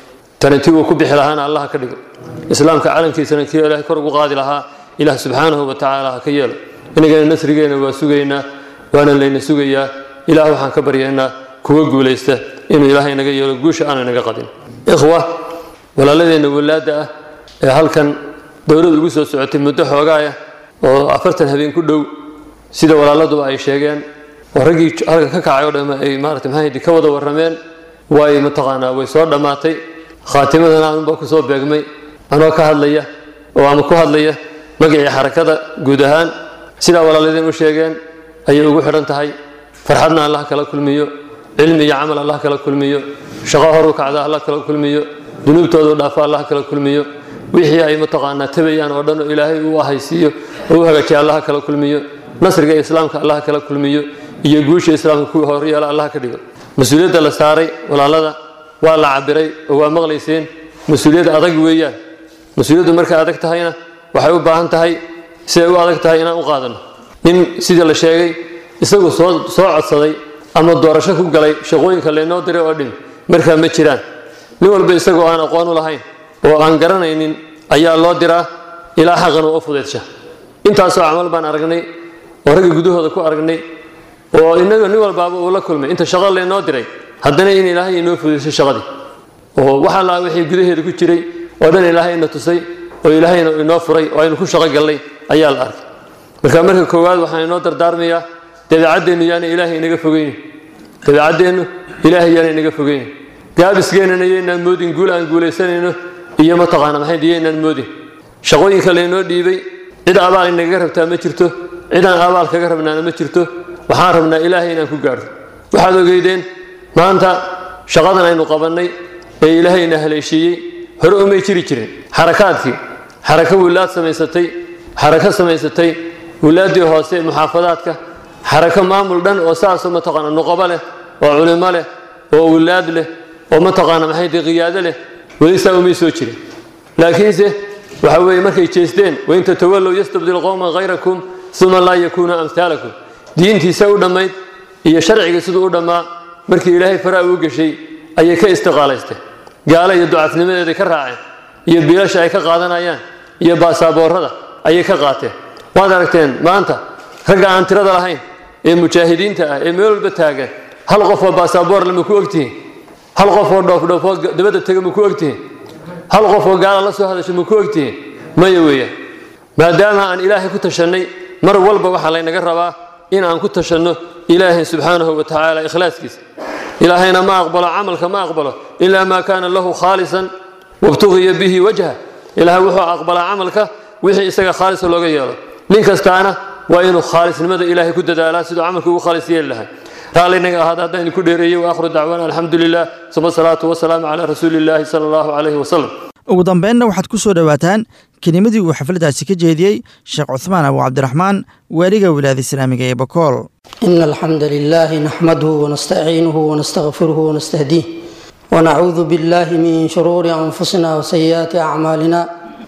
taniti uu ku bixi lahaana allah ka dhigo islaamka calankiisana kii ilaahay kor ugu qaadi lahaa ilaah subxaanahu wa tacaala ha ka yeelo inagana nasrigeena waa sugaynaa waana layna sugayaa ilaah waxaan ka baryaynaa kuwa guulaysta inuu ilaahay naga yeelo guusha aana naga qadin ikhwa walaaladeenna walaadda ah ee halkan dowladda ugu soo socotay muddo xoogaaya oo afartan habeen ku dhow sida walaaladuba ay sheegeen oo raggii halkan ka kacay oo dhamm ay maarata maxaa ka wada warrameen way mataqaanaa way soo dhammaatay khaatimadana anunbaa ku soo beegmay anoo ka hadlaya oo ama ku hadlaya magacii xarakada guud ahaan sidaa walaaladeen u sheegeen ayay ugu xidhan tahay farxadna allah kala kulmiyo cilmi iyo camal allah kala kulmiyo shaqo horu kacda allah kala kulmiyo dunuubtoodu dhaafa allah kala kulmiyo wixii ay mataqaanaa tabayaan oo dhan oo ilaahay uu ahaysiiyo oo u hagaajiya allah kala kulmiyo nasriga islaamka allah kala kulmiyo iyo guusha islaamka kuwii horyeela allah ka dhigo mas-uuliyadda la saaray walaalada waa la cabiray oo waa maqlayseen mas-uuliyad adag weeyaan mas-uuliyaddu markay adag tahayna waxay u baahan tahay siday u adag tahay inaan u qaadano nin sidii la sheegay isagu soo soo codsaday ama doorasho ku galay shaqooyinka laynoo diray oo dhimi markaa ma jiraan nin walba isagoo aan aqoon u lahayn oo aan garanaynin ayaa loo diraa ilaa xaqan oo u fudeedsha intaasoo camal baan aragnay oo ragga gudahooda ku aragnay oo inaga nin walbaaba uu la kulmay inta shaqo laynoo diray haddana in ilaahay inoo fudeysay shaqadii oo waxa laa wixii gudaheeda ku jiray oo dhan ilaahayna tusay oo ilaahayna inoo furay oo aynu ku shaqo gallay ayaa la arkay marka marka koowaad waxaan inoo dardaarmayaa dabeecaddeennu yaana ilaahay inaga fogeyni dabeecaddeennu ilaahay yaana inaga fogeyni gaabiskeennana yaynaan moodin guul aan guulaysanayno iyo mataqaana maxay yaynaan moodin shaqooyinka laynoo dhiibay cid abaal inagaga rabtaa ma jirto cid aan abaal kaga rabnaana ma jirto waxaan rabnaa ilaahay inaan ku gaadho waxaad ogeydeen maanta shaqadan aynu qabannay ee ilaahayna haleeshiiyey hore umay jiri jirin xarakaadkii xarako wilaad samaysatay xarako samaysatay wilaaddii hoose ee muxaafadaadka xarako maamul dhan oo saasoo mataqaana nuqabo leh oo culimo leh oo wilaad leh oo mataqaana maxay tahay qiyaado leh weli saa umay soo jirin laakiinse waxa weeye markay jeesteen wain tatawallow yastabdil qowman hayrakum uma laa yakuunu amhaalakum diintiisa u dhammayd iyo sharciga siduu u dhammaa markii ilaahay faraa uu gashay ayay ka istiqaalaysteen gaalo iyo ducafnimadeeday ka raaceen iyo biilasha ay ka qaadanayaan iyo baasaaboorada ayay ka qaateen waad aragteen maanta ragga aan tirada lahayn ee mujaahidiinta ah ee meel walba taagan hal qof oo baasaaboorle ma ku ogtihiin hal qof oo dhoofdhoofoo dabadda tega ma ku ogtihiin hal qof oo gaala la soo hadasha ma ku ogtihiin maya weeyaan maadaama aan ilaahay ku tashannay mar walba waxaa laynaga rabaa in aan ku tashanno ilaahay subxaanahu wa tacaala ikhlaaskiisa ilaahayna ma aqbalo camalka ma aqbalo ilaa maa kaana lahu khaalisan wabtugiya bihi wajha ilaahay wuxuu aqbalaa camalka wixii isaga khaalisa looga yeelo nin kastaana waa inuu khaalisnimada ilaahay ku dadaalaa siduu camalka ugu khaalis yeeli lahaa raalinaga ahaada haddaan idinku dheereeyey waakhiru dacwaana alxamdu lilah suma salaatu wasalaamu calaa rasuuli illaahi sala allahu calayhi wasalam ugu dambeynna waxaad ku soo dhowaataan kelimadii uu xafladdaasi ka jeediyey sheekh cuhmaan abu cabdiraxmaan waaliga wilaayada islaamiga ee bakool إن الحمد لله نحمده ونستعينه ونستغفره ونستهديه ونعوذ بالله من شرور أنفسنا وسيئات أعمالنا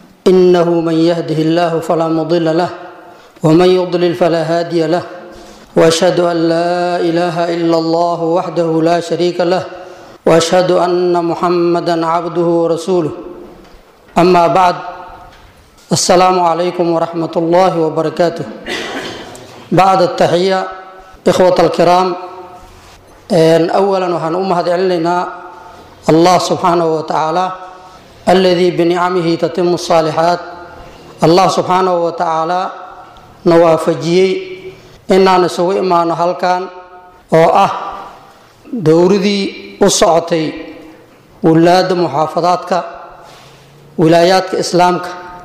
إنه من يهده الله فلا مضل له ومن يضلل فلا هادي له وأشهد أن لا إله إلا الله وحده لا شريك له وأشهد أن محمدا عبده ورسوله أما بعد السلام عليكم ورحمة الله وبركاته بعد التحية إخوة الكرام أولا وحن أمهد علينا الله سبحانه وتعالى الذي بنعمه تتم الصالحات الله سبحانه وتعالى نوافجيي إننا نسوي ما نهلكان أو أه دوردي أصعتي ولاد محافظاتك ولاياتك إسلامك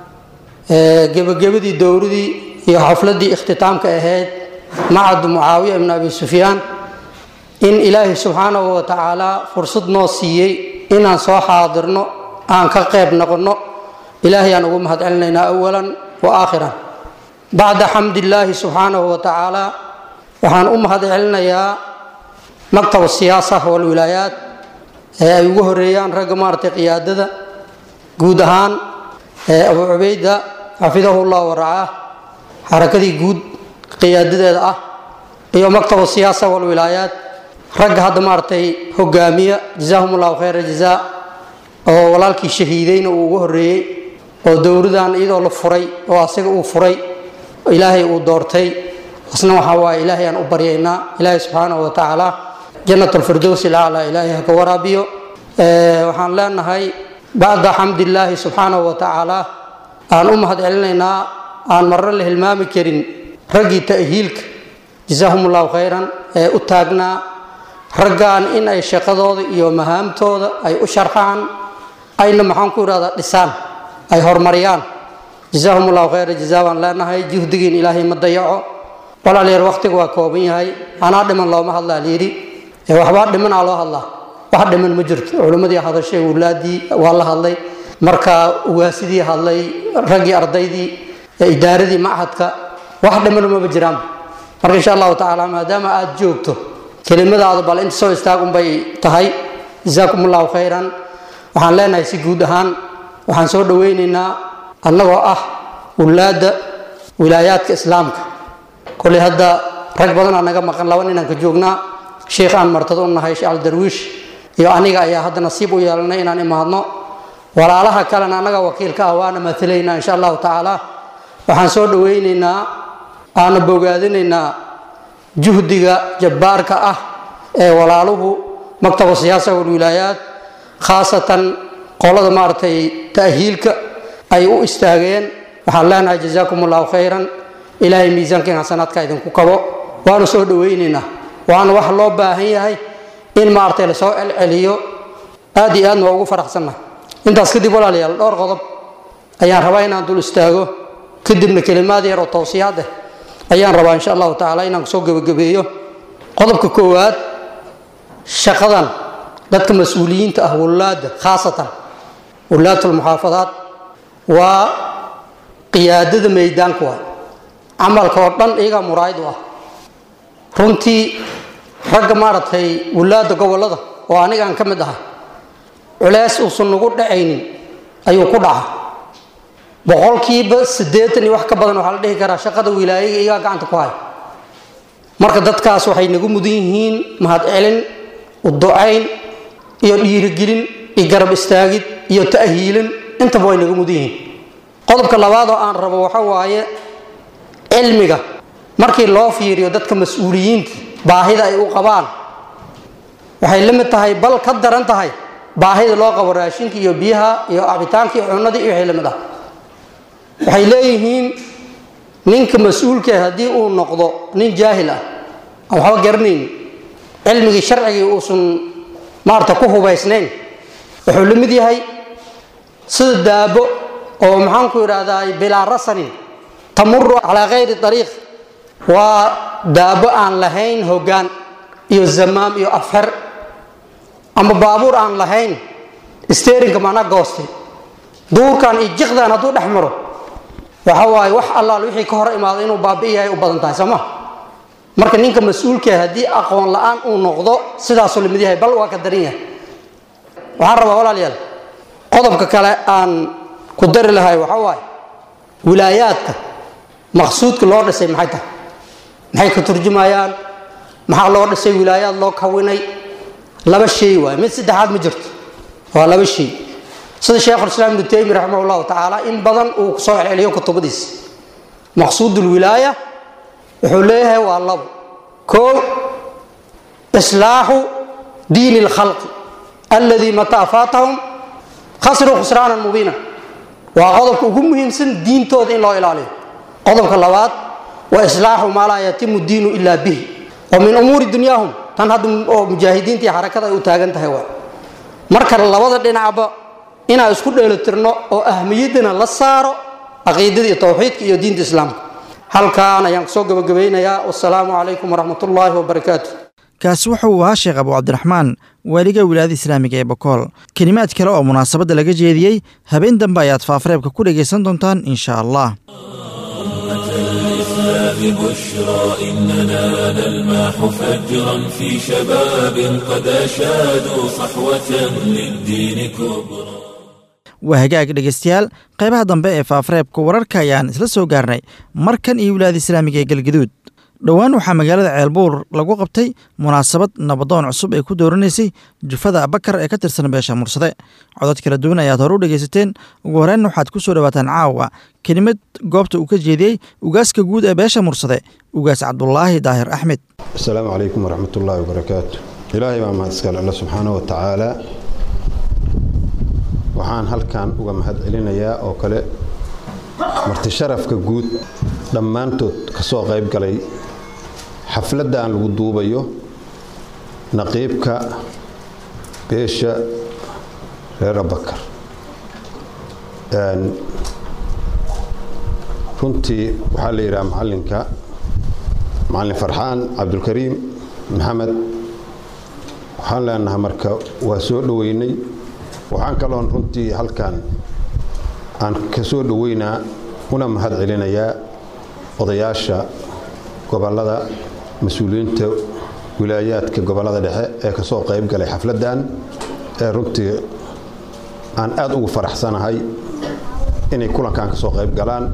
gebagabadii dowradii iyo xafladii ikhtitaamka ahayd macad mucaawiya ibn abi sufyaan in ilaahay subxaanahu wa tacaala fursad noo siiyey inaan soo xaadirno aan ka qayb noqonno ilaahay aan ugu mahad celinaynaa awalan wa aakhiran bacda xamdillaahi subxaanahu wa tacaala waxaan u mahad celinayaa maktab siyaasa walwilaayaat ee ay ugu horeeyaan ragga maaragtay qiyaadada guud ahaan abu cubayda xafidahu llah waracaah xarakadii guud qiyaadadeeda ah iyo maktabu siyaasa walwilaayaat ragga hadda maaragtay hogaamiya jazaahum llahu khayra jazaa oo walaalkii shahiideyna uu ugu horreeyey oo dowradan iyadoo la furay oo asaga uu furay ilaahay uu doortay asna waxaa waaye ilaahay aan u baryaynaa ilaahay subxaanahu wa tacaala jannat alfirdows ilaclaa ilaahay ha ka waraabiyo waxaan leenahay bacda xamdillaahi subxaanahu wa tacaala aan u mahad celinaynaa aan marro la hilmaami karin raggii ta'hiilka jasaahum allahu khayran ee u taagnaa raggan in ay shaqadooda iyo mahaamtooda ay u sharxaan ayna maxaan ku idhahdaa dhisaan ay horumariyaan jasaahum allahu khayra jazaa baan leenahay juhdigiin ilaahay ma dayaco walaalayaal waqtiga waa kooban yahay anaa dhiman looma hadlaa layidhi ee waxbaa dhimanaa loo hadlaa wax dhiman ma jirto culimmadii hadashay wulaadii waa la hadlay marka ugaasidii hadlay raggii ardaydii idaaradii machadka wax dhiman maba jiraan marka insha allahu tacaala maadaama aad joogto kelimadaada bal inta soo istaag unbay tahay jazaakum allahu khayran waxaan leenahay si guud ahaan waxaan soo dhoweynaynaa annagoo ah wulaadda wilaayaadka islaamka koley hadda rag badanaa naga maqan laba ninaan ka joognaa sheikh aan martado u nahay sheekh aldarwiish iyo aniga ayaa hadda nasiib u yeelanay inaan imaadno walaalaha kalena annaga wakiilka ah waana maalaynaa insha allahu tacaala waxaan soo dhoweynaynaa aana bogaadinaynaa juhdiga jabbaarka ah ee walaaluhu maktabu siyaasa walwilaayaat khaasatan qolada maaragtay ta'hiilka ay u istaageen waxaan leenahay jazaakum allahu khayran ilaahay miisaankiin xasanaadka idinku kabo waanu soo dhoweynaynaa waana wax loo baahan yahay in maaragtay lasoo celceliyo aad iyo aadna waa ugu faraxsannahay intaas kadib walaalayaal dhowr qodob ayaan rabaa inaan dul istaago kadibna kelimaad yar oo towsiyaad ah ayaan rabaa insha allahu tacaala inaan kusoo gebagabeeyo qodobka koowaad shaqadan dadka mas-uuliyiinta ah wulaada khaasatan wulaatulmuxaafadaat waa qiyaadada meydaanka waay camalka oo dhan iyagaa muraayid u ah runtii ragga maaragtay wulaada gobolada oo anigaan ka mid ahay culeys uusan nagu dhacaynin ayuu ku dhaca boqolkiiba siddeetan iyo wax ka badan waxaa la dhihi karaa shaqada wilaayaga iyagaa gacanta ku haya marka dadkaas waxay nagu mudan yihiin mahad celin uducayn iyo dhiirigelin iyo garab istaagid iyo ta'hiilin intaba way nagu mudan yihiin qodobka labaad oo aan rabo waxa waaye cilmiga markii loo fiiriyo dadka mas-uuliyiinta baahida ay u qabaan waxay la mid tahay bal ka daran tahay baahida loo qabo raashinka iyo biyaha iyo cabitaanka iyo cunadii iyo wixii la mid ah waxay leeyihiin ninka mas-uulka haddii uu noqdo nin jaahil ah aan waxba garanaynin cilmigii sharcigii uusan maarata ku hubaysnayn wuxuu la mid yahay sida daabo oo maxaanku idhahdaa bilaa rasanin tamuru calaa kayri ariiq waa daabo aan lahayn hoggaan iyo zamaam iyo afxer ama baabuur aan lahayn sterinka mana goostay duurkan iyo jiqdan hadduu dhex maro waxa waaye wax allaal wixii ka hor imaado inuu baabi'i yahay u badan tahay soo ma marka ninka mas-uulka haddii aqoon la-aan uu noqdo sidaasuu lamid yahay bal waa ka daran yahay waxaan rabaa walaalayaal qodobka kale aan ku dari lahay waxa waaye wilaayaadka maqsuudka loo dhisay maxay tahay maxay ka turjumayaan maxaa loo dhisay wilaayaad loo kawinay laba shay waay mid saddexaad ma jirto waa laba shay sida sheekhulislaam ibnu taymi raximah llahu tacaala in badan uu kusoo celceliyo kutubadiisa maqsuud lwilaaya wuxuu leeyahay waa labo koo islaaxu diini lkhalqi alladii mataa faatahum khasiruu khusraanan mubiina waa qodobka ugu muhiimsan diintooda in loo ilaaliyo qodobka labaad wa islaaxu maa laa yatimu diinu ilaa bihi wa min umuuri dunyaahum tan hadda oo mujaahidiinta iyo xarakada ay u taagan tahay waa marka labada dhinacba inaan isku dheelitirno oo ahmiyaddana la saaro caqiidada iyo towxiidka iyo diinta islaamka halkaan ayaan kusoo gabagabaynayaa wasalaamu calaykum waraxmat ullaahi wabarakaatu kaasi wuxuu ahaa sheekh abu cabdiraxmaan waaliga wilaayada islaamiga ee bokool kelimaad kale oo munaasabadda laga jeediyey habeen dambe ayaad faafareebka ku dhegaysan doontaan insha allah بشرى إننا نلمح فجرا في شباب قد أشادوا صحوة للدين كبرى waa hagaag dhegaystayaal qaybaha dambe ee faafareebka wararka ayaan isla soo gaarnay markan iyo wilaayada islaamiga ee galgaduud dhowaan waxaa magaalada ceelbuur lagu qabtay munaasabad nabadoon cusub ay ku dooranaysay jufada abakar ee ka tirsan beesha mursade codod kala duwan ayaad hore u dhegaysateen ugu horreyn waxaad ku soo dhowaataan caawa kelimad goobta uu ka jeediyey ugaaska guud ee beesha mursade ugaas cabdulaahi daahir axmed asalaamu calaykum waraxmat ullaahi wabarakaatu ilaahay baa mahad iskale alle subxaana wa tacaala waxaan halkan uga mahad celinayaa oo kale marti sharafka guud dhammaantood ka soo qayb galay xafladdan lagu duubayo naqiibka beesha reer abakar runtii waxaa la yidhaha macallinka macallin farxaan cabdulkariim maxamed waxaan leenahay marka waa soo dhoweynay waxaan kaloon runtii halkan aan ka soo dhoweynaa una mahad celinayaa odayaasha gobollada mas-uuliyiinta wilaayaadka gobollada dhexe ee ka soo qayb galay xafladdan ee runtii aan aad ugu faraxsanahay inay kulankan ka soo qayb galaan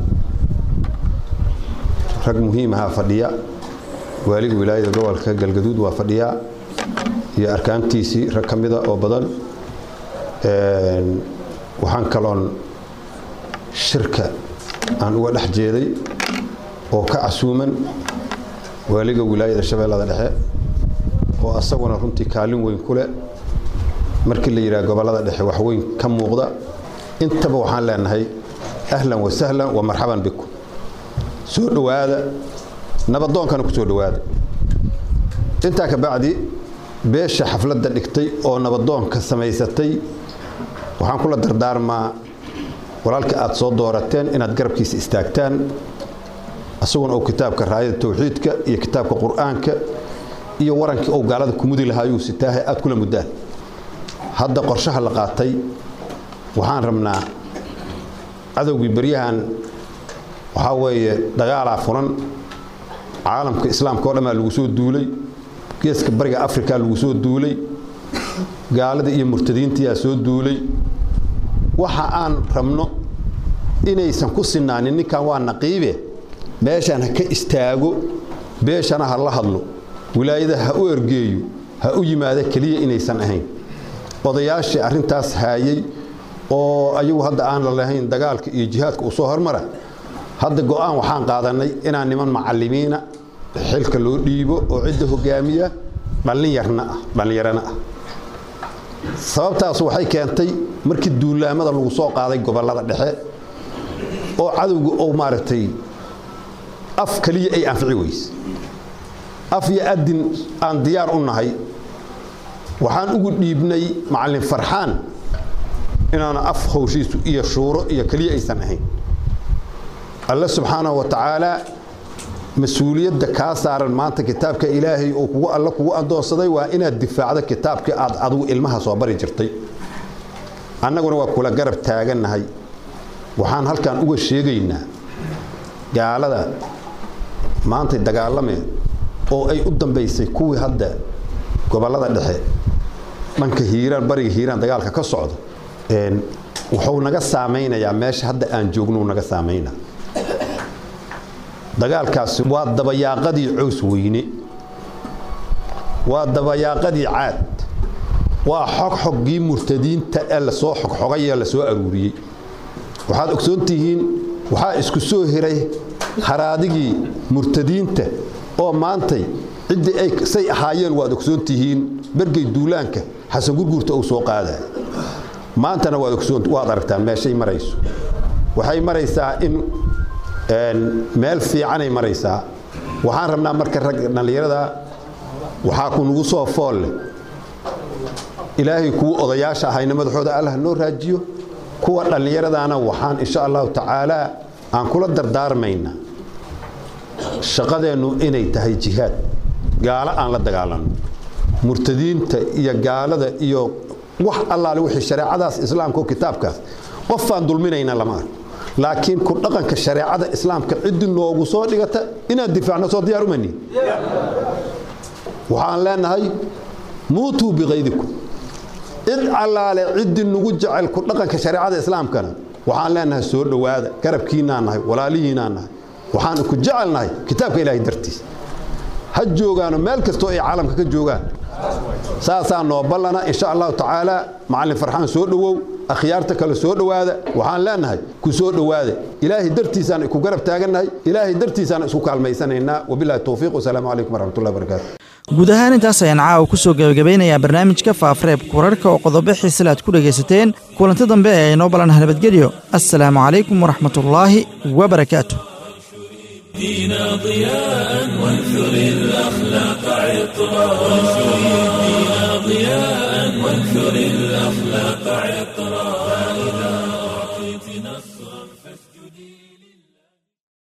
rag muhiimahaa fadhiya waaliga wilaayada gobolka galgaduud waa fadhiyaa iyo arkaantiisii rag ka mida oo badan waxaan kaloon shirka aan uga dhex jeeday oo ka casuuman waaliga wilaayada shabeellada dhexe oo asaguna runtii kaalin weyn ku leh markii la yidhaha gobollada dhexe wax weyn ka muuqda intaba waxaan leenahay ahlan wa sahlan wa marxaban bikum soo dhowaada nabadoonkana ku soo dhowaada intaa ka bacdi beesha xafladda dhigtay oo nabadoonka samaysatay waxaan kula dardaarmaa walaalka aad soo doorateen inaad garabkiisa istaagtaan asaguna uu kitaabka raayada tawxiidka iyo kitaabka qur-aanka iyo warankii uu gaalada kumudi lahaayuu sitaahay aad kula muddaan hadda qorshaha la qaatay waxaan rabnaa cadowgii beryahan waxaa weeye dagaalaa furan caalamka islaamka o dhanbaa lagu soo duulay geeska bariga afrika lagu soo duulay gaalada iyo murtadiintiyaa soo duulay waxa aan rabno inaysan ku sinaanin ninkan waa naqiibe meeshaan ha ka istaago beeshana ha la hadlo wilaayada ha u ergeeyo ha u yimaado keliya inaysan ahayn odayaashii arrintaas haayay oo ayagu hadda aan la lahayn dagaalka iyo jihaadka uu soo hormara hadda go'aan waxaan qaadanay inaan niman macallimiina xilka loo dhiibo oo cidda hogaamiya dhallinyarna ah dhallinyarana ah sababtaas waxay keentay markii duulaamada lagu soo qaaday gobollada dhexe oo cadowga oo maaragtay af keliya ay anfici weyse af iyo adin aan diyaar u nahay waxaan ugu dhiibnay macallin farxaan inaana af howshiisu iyo shuuro iyo keliya aysan ahayn alle subxaanahu wa tacaala mas-uuliyadda kaa saaran maanta kitaabka ilaahay uu kugu alle kugu adoonsaday waa inaad difaacdo kitaabkii aad adigu ilmaha soo bari jirtay annaguna waa kula garab taagannahay waxaan halkan uga sheegaynaa gaalada maantay dagaalameen oo ay u dambaysay kuwii hadda gobollada dhexe dhanka hiiraan bariga hiiraan dagaalka ka socda wuxuu naga saamaynayaa meesha hadda aan joognou naga saamaynaa dagaalkaasi waa dabayaaqadii cows weyne waa dabayaaqadii caad waa xogxoggii murtadiinta ee lasoo xogxogay ee lasoo aruuriyey waxaad ogsoon tihiin waxaa isku soo hiray haraadigii murtadiinta oo maantay ciddii ay say ahaayeen waad ogsoon tihiin bergey duulaanka xasan gurguurta uu soo qaadaya maantana waad ogsoon waad aragtaan meeshay marayso waxay maraysaa in meel fiicanay maraysaa waxaan rabnaa marka rag dhallinyarada waxaa ku nugu soo fool leh ilaahay kuwa odayaasha ahayna madaxooda allah noo raajiyo kuwa dhallinyaradaana waxaan insha allahu tacaala aan kula dardaarmaynaa shaqadeennu inay tahay jihaad gaalo aan la dagaalanno murtadiinta iyo gaalada iyo wax allaale wixii shareecadaas islaamka oo kitaabkaas qofaan dulminayna lama arko laakiin ku dhaqanka shareecada islaamka ciddi noogu soo dhigata inaan difaacno soo diyaar umani waxaan leenahay muutuu biqaydikum cid allaale ciddi nugu jecel ku dhaqanka shareecada islaamkana waxaan leenahay soo dhowaada garabkiinaan nahay walaalihiinaan nahay waxaan ku jecelnahay kitaabka ilaahay dartiis ha joogaano meel kastoo ay caalamka ka joogaan saasaa noo ballana insha allahu tacaala macallin farxaan soo dhowow akhyaarta kale soo dhowaada waxaan leenahay ku soo dhowaada ilaahay dartiisaan ku garab taagannahay ilaahay dartiisaan isku kaalmaysanaynaa wabilahi towfiiq wasalaamu calaykum waraxmatullahi barakaatu guud ahaan intaas ayaan caawa ku soo gebagabeynayaa barnaamijka faafareebka wararka oo qodobo xiisale aad ku dhegaysateen kulanti dambe ee inoo ballanah nabadgelyo assalaamu calaykum waraxmatullaahi wabarakaatu دينا ضياء وانثر الأخلاق عطرا وانشر الدين ضياء وانثر الأخلاق عطرا